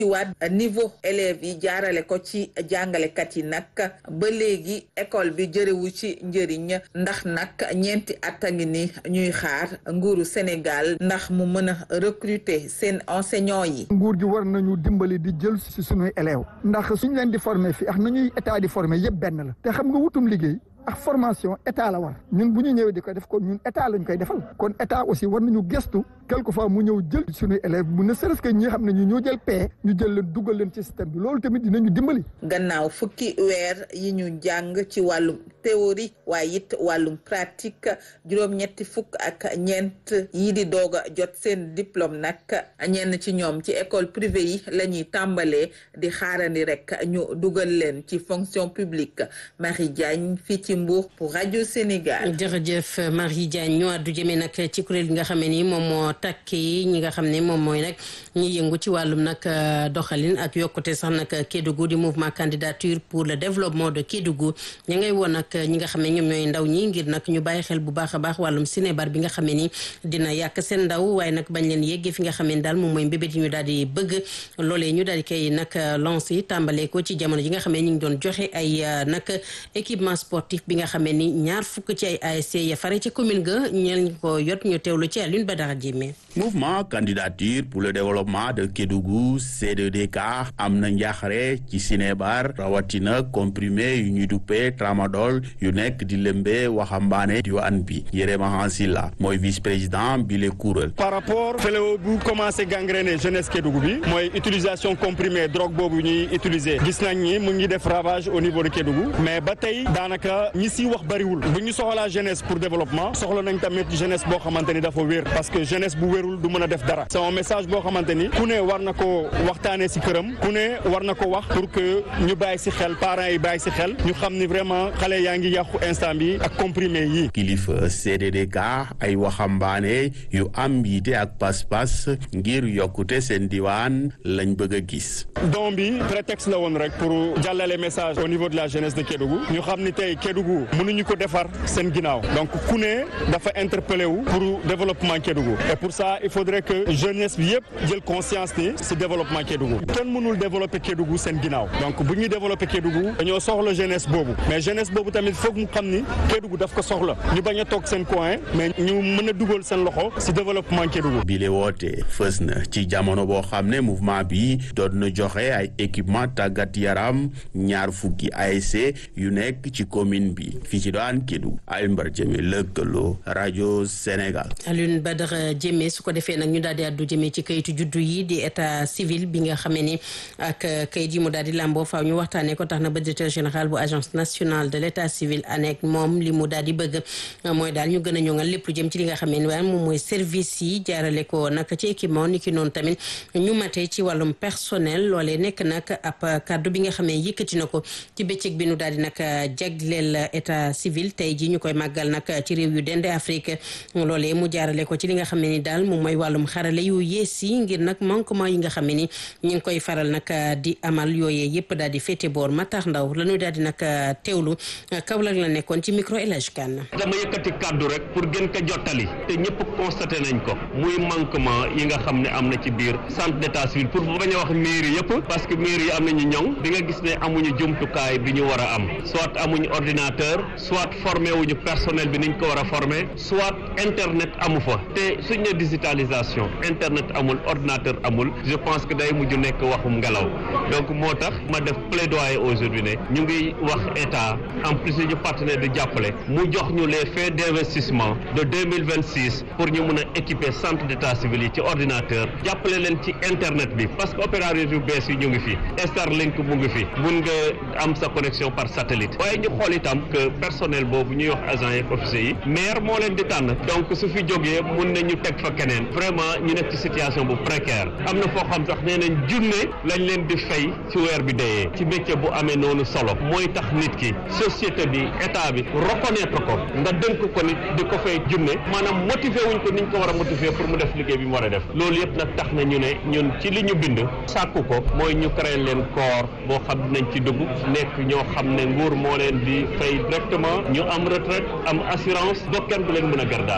ci waat niveau élèves yi jaarale ko ci jàngalekat yi nag ba léegi école bi jërewu ci njëriñ ndax nag ñeenti at a ngi ni ñuy xaar nguuru Sénégal ndax mu mën a recruter seen enseignants yi. nguur gi war nañu dimbali di jël si suñuy élèves ndax suñ leen di former fii ak nañuy état di former yëpp benn la te xam nga wutum liggéey. ak formation état la war ñun bu ñu ñëwee di ko def kon ñun état lañ koy defal kon état aussi war nañu gestu quelquefois mu ñëw jël suñuy élèves mu ne serait-ce que ñi xam ne ñu ñoo jël paie ñu jël leen dugal leen ci système bi loolu tamit dinañu dimbali. gannaaw fukki weer yi ñu jàng ci wàllum théorie waaye it wàllum pratique juróom-ñetti fukk ak ñeent yi di doog a jot seen diplôme nag ñenn ci ñoom ci école privée yi la ñuy tàmbalee di xaarandi rek ñu dugal leen ci fonction publique Marie Diagne fii ci Mbour pour rajo Sénégal. jërëjëf Marie Diagne ñu àddu jëmee nag ci kuréel gi nga xam ne ni moom moo takki ñi nga xam ne moom mooy nag ñi yëngu ci wàllum nag doxalin ak yokkute sax nag Kédougou di mouvement candidature pour le développement de Kédougou ña ngay woon nag ñi nga xam ne ñoom ñooy ndaw ñi ngir nag ñu bàyyi xel bu baax a baax wàllum cinébar bi nga xam ne ni dina yàq seen ndaw waaye nag bañ leen yeggee fi nga xam ne daal moom mooy mbébét yi ñu daal di bëgg loolee ñu daal di koy nag lancé tàmbalee ko ci jamono ji nga xam ne ñu ngi doon joxe ay nag équipement sportif bi nga xam ne ni ñaar fukk ci ay ASC ya fare ci commune ga ñeen ko yot ñu teewlu ci Alioune Badara Diémé mouvement candidature pour le développement de Kédougou C2DK am na njaaxare ci cinébar rawatina comprimé yu ñuy duppee tramadol yu nekk di lëmbee waxambaane diwaan bi Yérema Hansila mooy vice président bi le kuréel par rapport fléau bu commencé gangréner jeunesse Kédougou bi mooy utilisation comprimé drogue boobu ñuy utiliser gis nañ ni mu ngi def ravage au niveau de Kédougou mais ba tey daanaka ñi si wax bariwul bu ñu soxlaa jeunesse pour développement soxla nañ tamit jeunesse boo xamante ni dafa wér parce que jeunesse bu wérul du mën a def dara c'est un message boo xamante ni ku ne war na ko waxtaanee si këram ku ne war na ko wax pour que ñu bàyyi si xel parents yi bàyyi si xel ñu xam ni vraiment xale yaa ngi yàqu instant bi ak comprimé yi. kilifa CDDK ay waxambaane yu am yiite ak pas-pas ngir yokkute seen diwaan lañ bëgg a gis. don bi prétexte la woon rek pour jàllale message au niveau de la jeunesse de Kédougou ñu xam ni tey Kédougou mënuñu ko defar seen ginnaaw donc ku ne dafa interpellé wu pour développement Kédougou et pour ça il faudrait que jeunesse bi yëpp jël conscience ni si développement Kédougou kenn mënul développer Kédougou seen ginnaaw donc bu ñuy développer Kédougou dañoo soxla jeunesse boobu mais jeunesse boobu tamit foog mu xam ni Kédougou daf ko soxla ñu bañ a toog seen coin mais ñu mën a dugal seen loxo si développement Kédougou. bi le woote fës na ci jamono boo xam ne mouvement bi doon na joxe ay équipement tàggat yaram ñaar fukki ASC yu nekk ci commune bi fii ci daan Kédougou Alioune Badara Diémé lëkkaloo rajo Sénégal. Alioune Badara Diémé su ko defee nag ñu daal di àddu jëmee ci kayitu juddu yi di état civil bi nga xamee ni ak kayit yi mu daal di làmboo faaw ñu waxtaanee ko tax na ba directeur général bu agence nationale de l' état civil ANEC moom li mu daal di bëgg mooy daal ñu gën a ñoŋal lépp lu jëm ci li nga xamee ni waaye moom mooy service yi jaarale ko nag ci équipement ni ki noonu tamit ñu matee ci wàllum personnel loolee nekk nag ab kaddu bi nga xamee yëkkati na ko ci bëccëg bi nu daal di nag jagleel état civil tey ji ñu koy màggal nag ci réew yu dende Afrique loolee mu jaarale ko ci li nga xam ne ni daal moom mooy wàllum xarale yu yees yi ngir nag manquement yi nga xam ne ni ñu ngi koy faral nag di amal yooyee yëpp daal di féete boor Matar Ndaw la ñuy daal di nag teewlu Kaolack la nekkoon ci micro El Hadj Kane dama yëkkati kàddu rek pour gën ko jottali te ñëpp constaté nañ ko muy manquement yi nga xam ne am na ci biir centre d'état civil pour bañ a wax mairie yëpp parce que mairie yi am nañu ñoŋ di nga gis ne amuñu jumtukaay bi ñu war a am soit amuñu ordinateur soit formé wuñu personnel bi niñ ko war a formé soit internet amu fa te suñ ne digitalisation internet amul ordinateur amul je pense que day mujj nekk waxum ngelaw donc moo tax ma def plaidoyer aujourd'hui ne ñu ngi wax état en plus ñu partenaire di jàppale mu jox ñu les faits d'investissement de 2026 pour ñu mun a équiper centre d'état civil yi ci ordinateur jàppale leen ci internet bi parce que opérateur yu bees yi ñu ngi fi Starlink mu ngi fi mun nga am sa connexion par satellite waaye ñu xool itam que personnel boobu ñuy wax agent yeeg officiers yi maire moo leen di tànn donc su fi jógee mun nañu teg fa keneen vraiment ñu nekk ci situation bu précaire am na foo xam sax nee nañ junne lañ leen di fay ci weer bi deyee ci métier bu amee noonu solo mooy tax nit ki société bi état bi reconnaître ko nga dënk ko nit di ko fay junne maanaam motiver wuñ ko niñ ko war a motiver pour mu def liggéey bi mu war a def loolu yëpp nag tax na ñu ne ñun ci li ñu bind sàkku ko mooy ñu créer leen corps boo xam dinañ ci dugg nekk ñoo xam ne nguur moo leen di fay directement ñu am retraite am assurance ba kenn du leen mën a gar daal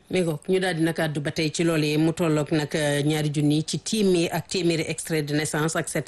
mi ngoog ñu daal di nag àddu ba tey ci loolee mu tolloog nag ñaari junni ci téeméer ak téeméeri extrait de naissance ak